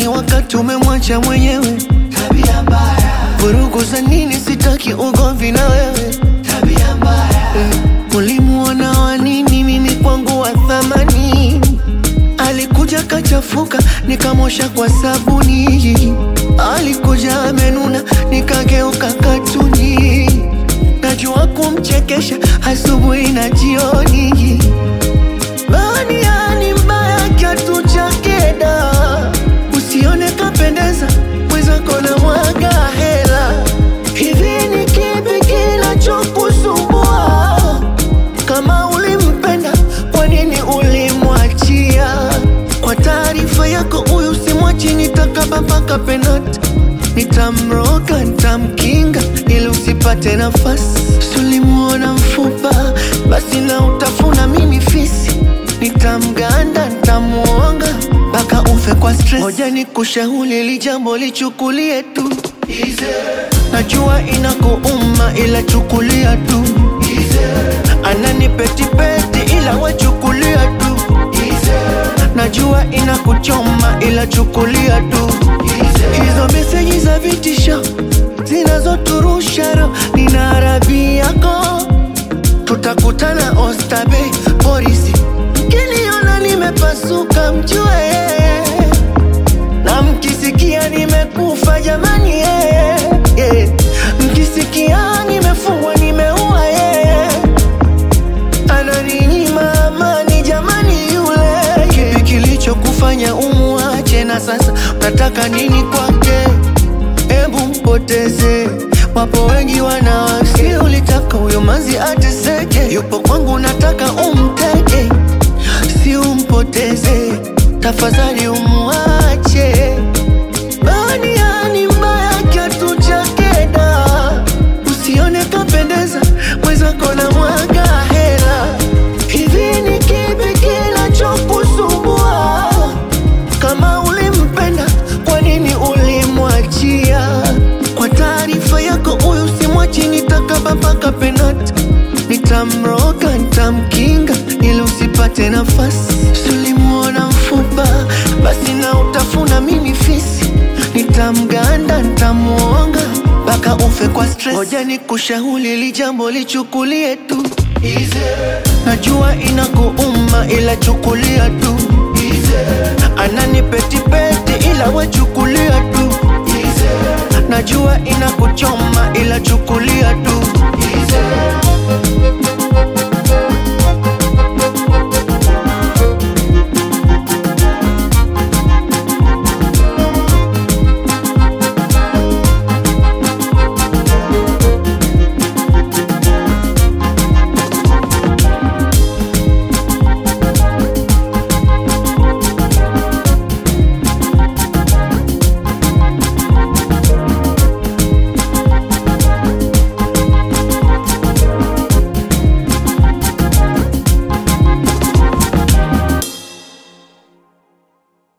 nini wakati umemwacha mwenyewe? tabia mbaya, Vurugu za nini? Sitaki ugomvi na wewe. tabia mbaya, Ulimuona wa nini? Mimi kwangu wa thamani. Alikuja kachafuka, nikamosha kwa sabuni. Alikuja amenuna, nikageuka katuni. Najua kumchekesha asubuhi na jioni. Bania ni mbaya, kiatu chake da. Usione kapendeza, mwenzako na mwaga hela. Hivi ni kipi kinachokusumbua? Kama ulimpenda, kwa nini ulimwachia? Kwa taarifa yako, huyu simwachi, nitakaba mpaka penati. Nitamroga, nitamkinga ili usipate nafasi. Sulimuona mfupa, basi na utafuna mimi fisi. Nitamganda, nitamuonga mpaka ufe kwa stress. Ngoja nikushauri, hili jambo lichukulie tu, easy, najua inakuuma, ila chukulia tu. Anani petipeti, ila wachukulia tu. easy, Najua inakuchoma, ila chukulia tu. Hizo meseji za vitisho zinazoturusha roho, nina arabi yako, tutakutana Oysterbay polisi. Mkiniona nimepasuka, mjue na mkisikia nimekufa, jamani yeah, yeah. Mkisikia nimefungwa, nimeua yeah. Ananinyima amani, jamani yule. Kipi kilichokufanya umuache na sasa unataka nini kwake? Hebu mpoteze, wapo wengi wanawake. Ulitaka huyo manzi ateseke, yupo kwangu, nataka umteke, si umpoteze, tafadhali umuache. Bania ni mbaya, kiatu chake da, usione kapendeza, mwenzako na mwaga hela. Hivi ni kipi kinachokusumbua? Kama ulimpenda, kwa nini ulimwachia? Kwa taarifa yako, huyu simwachi, nitakaba mpaka penati. Nitamroga, nitamkinga ili usipate nafasi. Sulimuona mfupa, basi na utafuna mimi fisi. Nitamganda, nitamuonga mpaka ufe kwa stress. Ngoja nikushauri, hili jambo lichukulie tu, easy, najua inakuuma, ila chukulia tu. easy, Anani petipeti, ila wachukulia tu. easy, Najua inakuchoma, ila chukulia tu. easy.